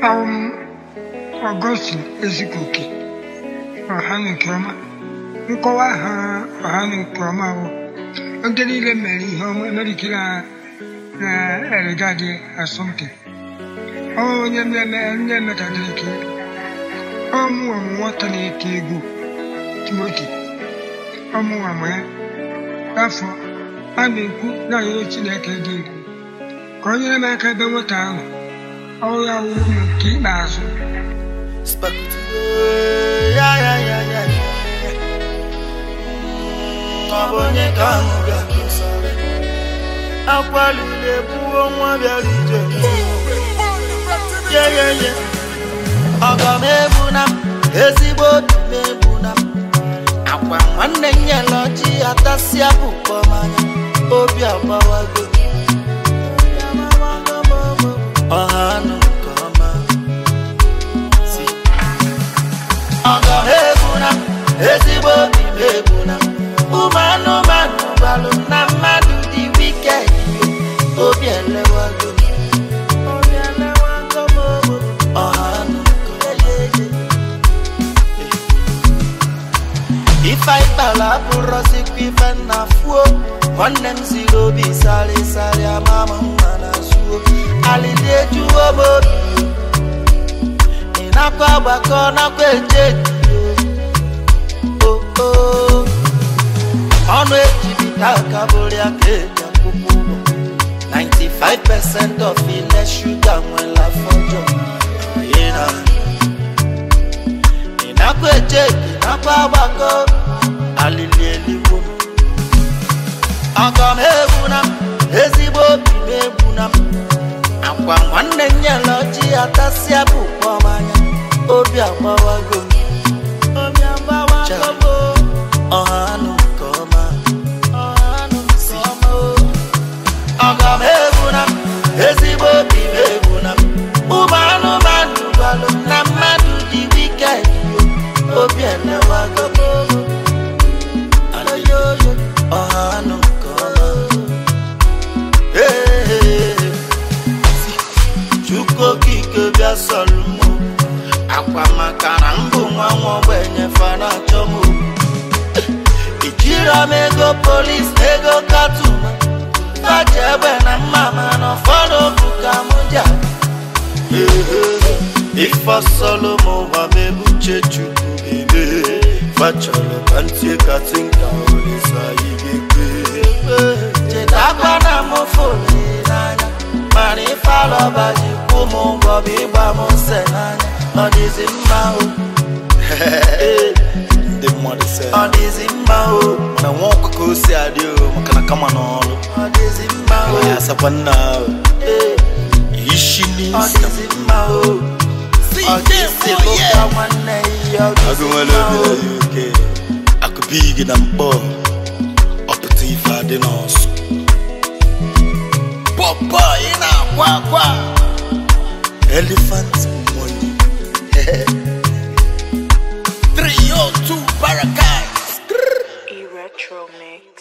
awụm ọgọstin ezikoke ọha na nke ọma nkọwa ha ọha na nke ọma bụ ndị niile mere ihe ọma emerikiri ha na eregadi asọmpi ọ onye mmemme onye metadịrị ka ọmụwa m nwata na-eti egwu timoti ọmụwa m ya afọ a na-ekwu na-arịọ chineke dị egwu ka o nyere m aka ebe nwata ahụ ọrụ ya wuru m nke ikpeazụ Spaghetti. Ya, ya, ya, ya, ya. Ọ bụ onye ka ahụ bịa kesara akwalile buo nwa bịara ije ye ye ye ọgọ m egbuna m ezigbo obi m egbuna m akwa nwanne m nyere ọjị atasịa bụkpọ manya obi agbawago ọha anụ nke ọma si ọgọ m egbuna m ezigbo obi m egbuna m ụmụ anụmanụ gbalụ m na mmadụ dị wiked obi elewago m. Obi elewago m, o. ọha anụ nke ọma. ife anyị kpara abụrọzikwa ife nna fuo nwanne m ziri obi sarịsarị ama m mma na zuo alịdị ejuwo m obi ị nakwa agbakọ nakwa eje o o ọnụ ejibita aka bụrụ ya ka eji akwụkwọ ụgwọ 95% of ile shuga nwere afọ ọjọọ Ị na- ị nakwa eje ị nakwa agbakọ alili eligbo m ọgọ m egbuna m ezigbo obi m egbuna m akwa nwanne m nyere ọjị atasịa bụ kpọmanya obi agbawago m obi agbawago m ọha anụ nke ọma ọha anụ nke ọma o. ọgọ m egbuna m ezigbo obi m egbuna m ụmụ anụmanụ gbalụ m na mmadụ dị wiked obi elewago m Ayoyo, ọha anụ nke ọma Ee, Chukwu okike bịa sọrọ m akwa maka na mbụ nwa nwa ogbenye fana achọ m ijiro m ego polis na ego katuma faji egbe na mma mana ụfọdụ bụ ka m ji aga. ife sọlọ m ụwa m ebuche chukwu ebe fachọrọ ka ntie katinka olisa igekwe chetakwa na m fụrụ n'anya mana ife alọba ji kwụ m ụgwọ bụ ịgba m nse n'anya ọ dịzi mma o ndị mmadụ sị ọ dịzi mma o na nwa ọkụkọ osi adị o maka na kama n'ọrụ ọ dịzi mma o ya asakwa nna ahụ Ee, ishi ọ n'isi dịzi mma o ọ dịzi lụka nwanne ya ọ agụ dịzi nwere mma obi o na uk akụbi gị na mkpọ ọpụta ife adị n'ọsụ pọpọ ị na-akwa akwa elephant money 302 paradise E-Retro Mix.